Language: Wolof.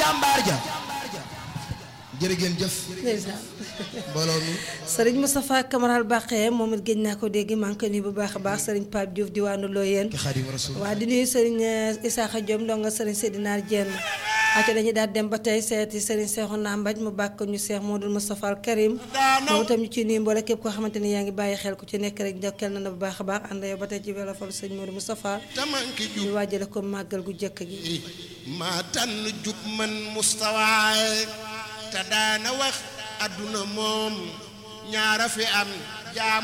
jàmbaar ja jërë ngeen jëf ndeysaan mbooloo mi sëriñ Moustapha Camaral Baqe moom it géej naa ko dégg maa ngi koy nuyu bu baax a baax sëriñ Pape Diouf diwaanu Loyeen ki Xaadimu Rasuul waa di nuyu sëriñ Isaaxa Diom ndonga sëriñ Seydina Dieng acca dañuy daal dem ba tey seeti sëriñ Seexuna Mbaj mu bàkk ñu Seex Modou Moustapha al Karim moom itam ñu ciy nuyu mboole képp koo xamante ni yaa ngi bàyyi xel ku ci nekk rek njokkeel na na bu baax a baax ànd yow ba tey ci welo fol sëñ Modou Moustapha tamanki jub ñu waajale ko màggal gu jëkk gi maa tànn jub man mustawaay te daana wax adduna moom ñaara fi am jaam